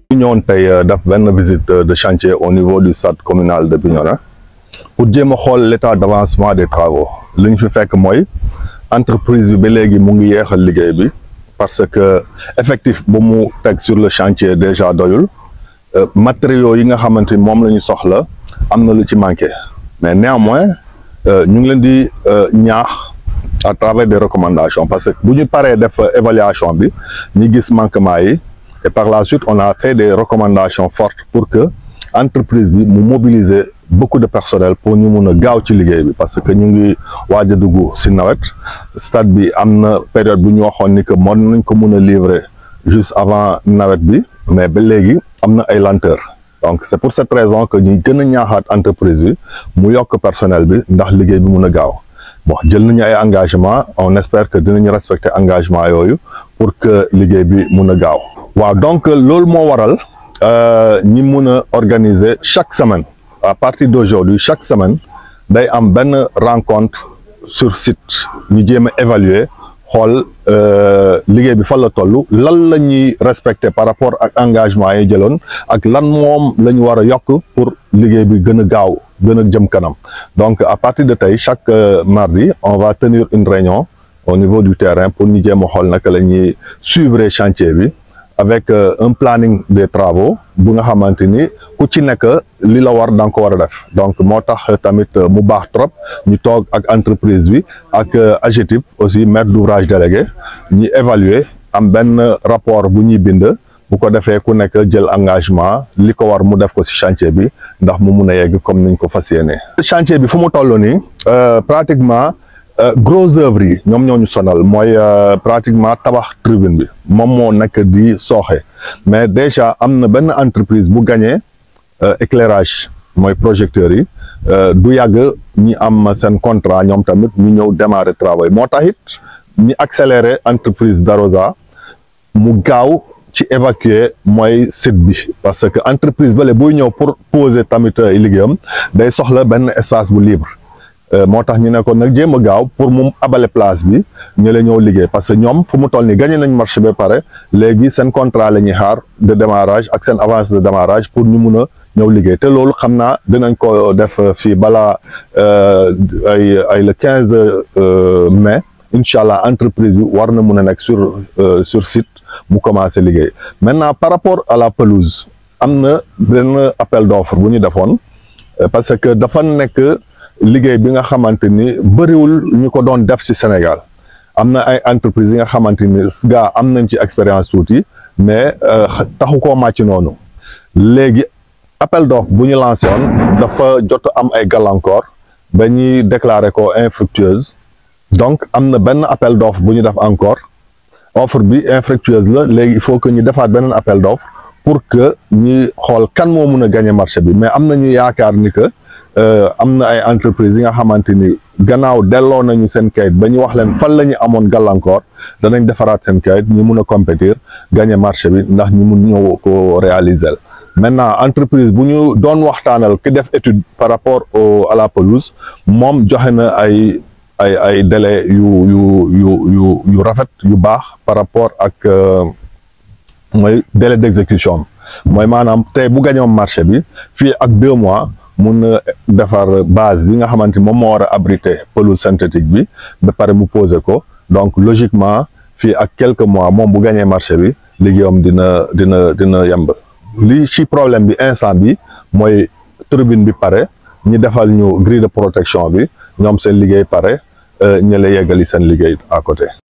ñu ñëwoon tey def benn visite de chantier au niveau du stade communal de Bignona pour jéem a xool l'état d'avancement des travaux li ñu fi fekk mooy entreprise bi ba léegi mu ngi yeexal liggéey bi parce que effectif bu mu teg sur le chantier déjà doyul matériaux yi nga xamante ni moom la ñu soxla am na lu ci manqué mais néanmoins ñu ngi leen di ñaax à travers des recommandations parce que bu ñu paree def évaluation bi ñu gis manquement yi et par la suite on a fait des recommandations fortes pour que entreprise bi mu mobiliser beaucoup de personnel pour ñu mun a gaaw ci liggéey bi parce que ñu ngi waaj a dugg si nawet stade bi am na période bu ñu waxoon ni que mën nañ ko mun a livrer juste avant nawet bi mais ba léegi am na ay lenteur donc c'est pour cette raison que ñuy gën a ñaaxaat entreprise bi mu yokk personnel bi ndax liggéey bi mun a gaaw bon jël nañu ay engagement on espère que dinañu respecter engagement yooyu pour que liggéey bi mun a gaaw waaw donc loolu moo waral ñi mun a organiser chaque semaine à partir d'aujourd'hui chaque semaine day am benn rencontre sur site ñu jéem a évaluer xool liggéey bi fan la toll lan la ñuy respecter par rapport ak engagement yi jëloon ak lan moom la ñu war a yokk pour liggéey bi gën a gaaw gën a jëm kanam donc à partir de tey chaque mardi on va tenir une réunion au niveau du terrain pour ñu jéem a xool naka la ñuy suivre chantier bi avec un planning des travaux bu nga xamante ni ku ci nekk li la war da nga ko war a def donc moo tax tamit mu baax trop ñu toog ak entreprise bi ak AGETIP aussi maître d'ouvrage délégué ñu évaluer am benn rapport bu ñuy bind bu ko defee ku nekk jël engagement li ko war mu def ko ci chantier bi ndax mu mun a yegg comme niñ ko fas yéene. chantier bi fu mu toll nii pratiquement gros œuvres yi ñoom ñoo ñu sonal mooy pratiquement tabax tribune bi moom moo nekk di sooxe mais déjà am na benn entreprise bu gagné éclairage mooy projecteurs yi du yàgg ñi am seen contrat ñoom tamit ñu ñëw démarrer travail moo tax it ñi accélérer entreprise Darosa mu gaaw. ci évacuer mooy site bi parce que entreprise bale buy ñëw pour poser tamit liggéeyam day soxla benn espace bu libre moo tax ñu ne ko nag jéem a gaaw pour mu abale place bi ñu la ñëw liggéey parce que ñoom fu mu toll nii gagné nañ marché ba pare léegi seen contrat la ñuy xaar de démarrage ak seen avance de démarrage pour ñu mun a ñëw liggéey te loolu xam naa dinañ ko def fii balaa ay ay le quinze mai incha allah entreprise bi war na mun a nekk sur sur site. mu commencé liggéey maintenant par rapport à la pelouse am na benn appel d'offre bu ñu defoon parce que dafa nekk liggéey bi nga xamante ni bëriwul ñu ko doon def ci Sénégal am na ay entreprises yi nga xamante ni gaa am nañ ci expérience tuuti mais taxu koo màcc noonu léegi appel d'offre bu ñu lancé woon dafa jot am ay gàllankoor ba ñuy déclarer ko infructueuse donc am na benn appel d'offre bu ñu def encore offre bi infructueuse la léegi il faut que ñu defaat beneen appel d'offre pour que ñi xool kan moo mun a gagner marché bi mais am nañu yaakaar ni que am na ay entreprises yi nga xamante ni gannaaw delloo nañu seen kayit ba ñu wax leen fan la ñu amoon gàllankoor danañ defaraat seen kayit ñu mun a compétir gagner marché bi ndax ñu mun ñëw ko réaliser maintenant entreprise bu ñu doon waxtaanal ki def étude par rapport au à la pelouse moom joxe na ay ay ay délai yu yu yu yu yu rafet yu baax par rapport ak mooy délai d'exécution mooy maanaam tey bu gañoom marché bi fii ak deux mois mun na defar base bi nga xamante moom moo war a abriter pelouse synthétique bi ba pare mu poser ko donc logiquement fii ak quelques mois moom bu gañee marché bi liggéeyam dina dina dina yemb li ci problème bi instant bi mooy tribune bi pare ñi defal ñu grille de protection bi ñoom seen liggéey pare ñu la yeggali seen liggéey à côté